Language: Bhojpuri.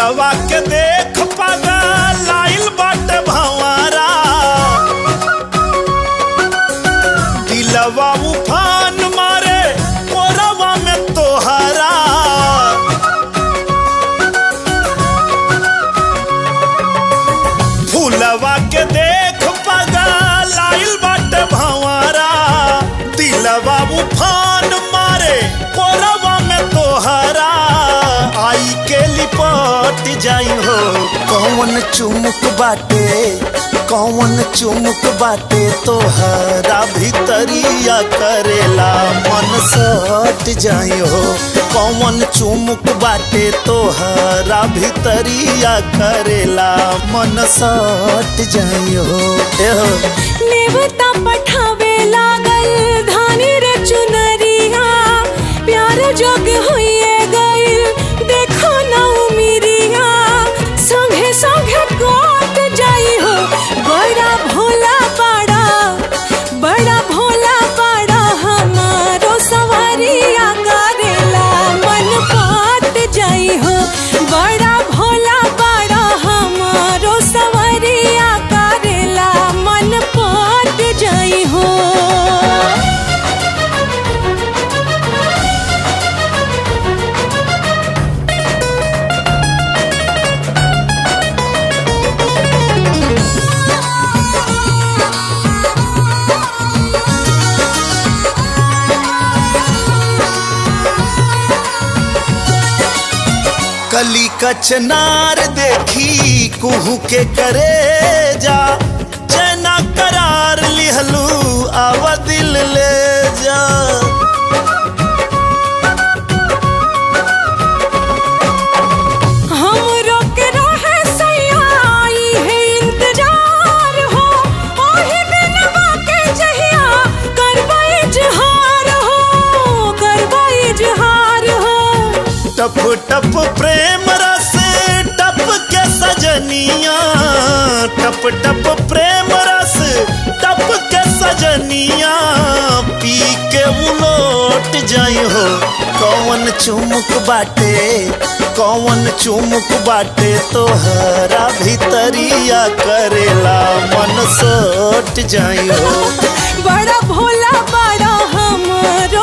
दिलवा के देख पागा लाइल बाटे भंवारा दिलवा उफान मारे मोरवा में तोहरा फूलवा के देख पगा लाइल बाटे भंवरा दिलवा उफान मारे कोरवा में तोहरा आई के लिपट जाई हो कौन चुमुक बाटे कौन चुमुक बाटे तोहरा भीतरिया करेला मन सट जाई हो कौन चुमुक बाटे तोहरा भीतरिया करेला मन सट जाई हो ए हो नेवता पठावे लागल धानी रे चुनरिया प्यार जोग होइए गइल देखो ना उमिरिया संगे संगे कोट जाई हो बड़ा भोला बड़ा बड़ा भोला बड़ा हमारो सवारिया करेला मन पाट जाई हो बड़ा भोला बड़ा हमारो सवारिया करेला मन पाट जाई हो कली कचनार देखी कुहू के करे जा चैना करार लिहलू आवा दिल ले जा हमरो के रहे सयाई है इंतजार हो ओही दिनवा के जहिया करबा इजहार हो करबा इजहार हो टप टप प्रेम रस टप के सजनिया टप टप प्रेम रस टप के सजनिया पी के उलोट जाई हो कौन चुमुक बाटे कौन चुमुक बाटे तोहरा भीतरिया करेला मन सोट जाई हो बड़ा भोला बड़ा हमरो